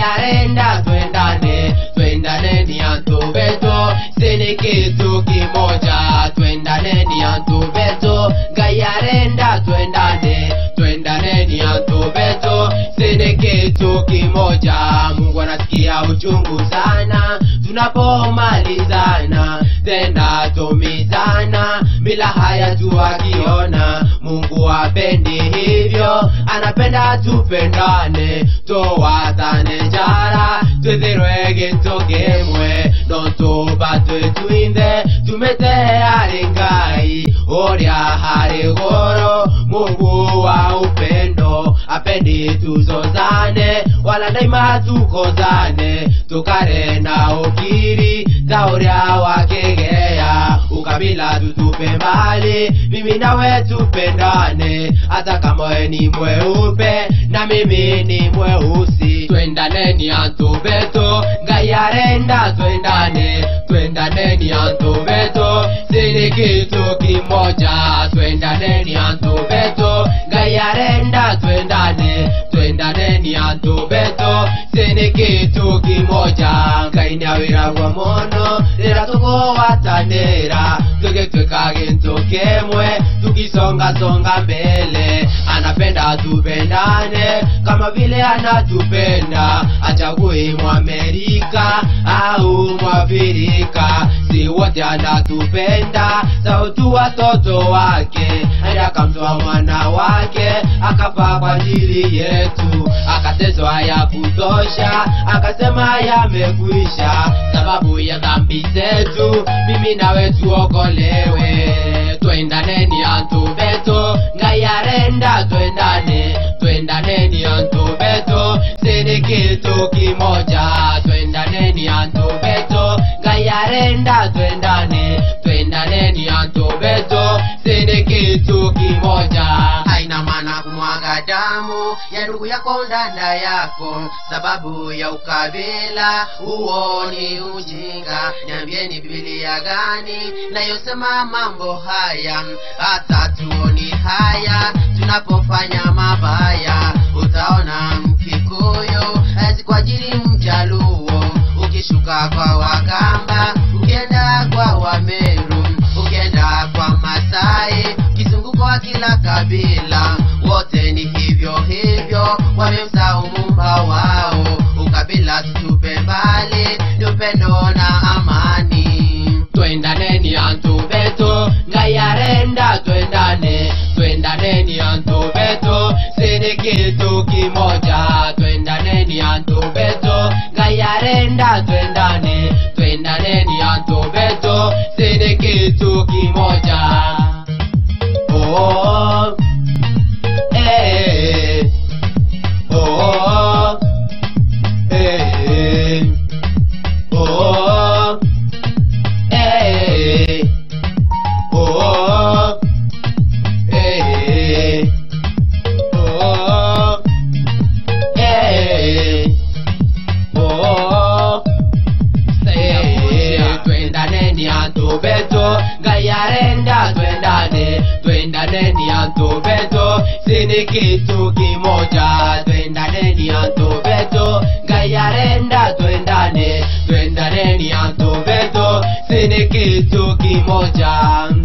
ngayarenda twendane twendane ni antu beto sini kitu kimoja twendane ni antu beto ngayarenda twendane twendane ni antu beto sini kitu kimoja mungu anasikia uchungu sana tunapomalizana tena tumizana bila haya tu akiona mungu apendi hivyo anapenda tupendane towatane njara twithirwe gemwe no tubatwe twinthe tumete harĩ ngai ũrĩa harĩ goro mungu wa upendo apendi tuzozane wala daima tukozane tukare na ukiri ta ũrĩa wakĩgea ukabila tutupe mbali mimi nawe tupendane hata kama we ni mweupe na mimi ni mweusi twendaneni antu beto ngai arenda twendane twendaneni antu beto sini kitu kimoja twendaneni antu beto ngai arenda twendane twendaneni antu beto sini kitu kimoja ngai nĩawĩragwo mũno rĩrĩa tũkũgwatanĩra tũgĩtuĩka gĩntũ kĩmwe tukisongasonga mbele anapenda tupendane kama vile anatupenda achagui mwamerika au mwafrika si wote anatupenda sautu watoto wake hadi akamtoa mwana wake akafa kwa ajili yetu akateswa ya kutosha akasema yamekwisha sababu ya dhambi zetu mimi nawe tuokolewe twendaneni antu beto ngayarenda twendane twendaneni antu beto sini kitu kimoja twendaneni antu beto ngayarenda twendane twendaneni antu beto sini kitu kimoja haina maana kumwaga damu ya ndugu yako ndanda yako sababu ya ukabila huo ni ujinga niambieni bibilia gani nayosema mambo haya hata tuoni haya tunapofanya mabaya utaona mkikuyu hawezi kuajiri mjaluo ukishuka kwa wakamba ukienda kwa wameru ukienda kwa masai kizunguko wa kila kabila wote ni hivyo hivyo wamemsahau mumba wao ukabila tutupe mbali ni upendo na amani twendaneni antu beto ngayarenda twendane twendaneni antu beto sini kitu kimoja twendaneni antu beto ngayarenda twendane twendaneni antu beto sini kitu kimoja oh, eh, oh, eh, oh, eh, oh, eh, oh, eh, oh, eh, twendaneni antu beto ngayarenda twendane twendaneni antu beto sini kitu kimoja twendaneni antu beto ngayarenda twendane twendaneni antu beto sini kitu kimoja